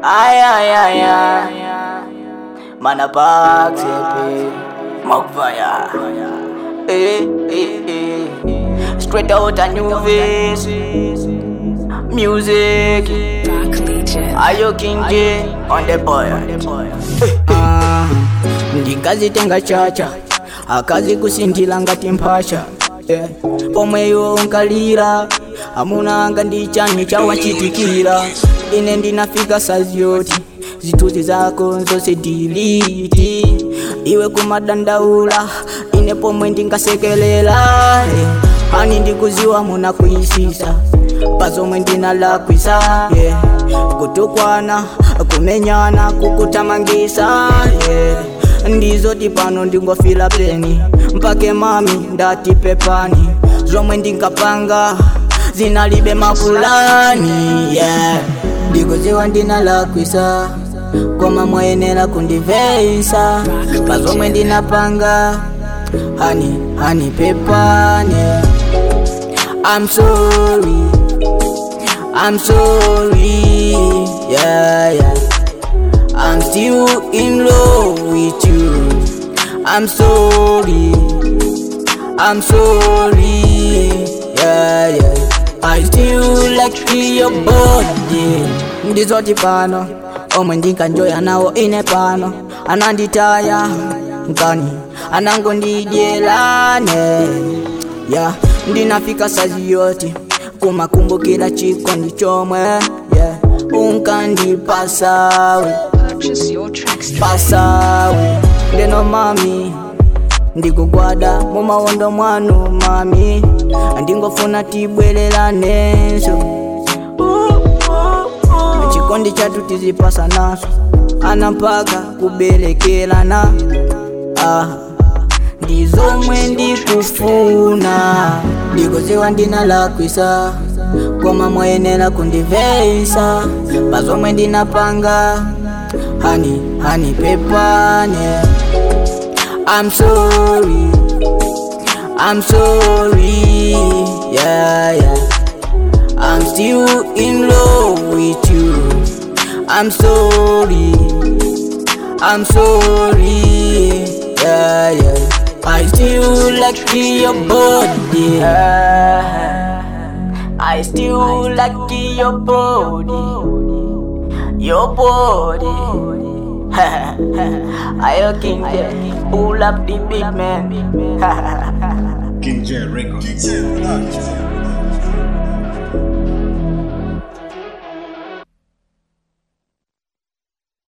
Ay, ay, ay, ay. Manapak, sepe. Magvaya. Eh, eh, eh. Straight out a new face. Music. Ayo King J on the boy. Ah, ndingazitenga chacha akazi kusindila ngati mphasha yeah. pomweyo nkalira amunanga ndi chani chawachitikira ine ndinafika saziyoti zithunzi zako zonse diliti iwe kumadandaula ine pomwe ndingasekelela yeah. hani ndikuziwa munakuisisa pazomwe ndinalakwisa yeah. kutukwana kumenyana kukutamangisa yeah. ndizoti pano ndingofila peni mpake mami ndati pepani zomwe ndingapanga zinalibe mapulani yeah. ndikuziwa ndinalakwisa koma mwayenera kundiveyisa pazomwe ndinapanga hani hani pepani I'm sorry I'm sorry yeah yeah I'm still in love with you. I'm sorry. I'm sorry. Yeah, yeah. I still like your body. Ndizoti pano, omwe ndinkanjoya nawo ine pano. Ananditaya, nkani, anangondidyelane. Yeah, ndinafika sazi yoti, kumakumbukira chikondi chomwe. Yeah, unkandipasawe. Purchase your tracks today. pasawe ndeno mami ndikugwada mumawondo mwanu mami ndingofuna tibwereranenso chikondi chatu tizipasa naso ana mpaka kubelekelana ah. ndizomwe ndikufuna ndikuziwa ndinalakwisa koma mwayenera kundiveyisa pazomwe ndinapanga hani hani pepane I'm sorry I'm sorry yeah yeah I'm still in love with you I'm sorry I'm sorry yeah yeah I still like your body I still like your body your body. I King J, pull up the big man. King J Records.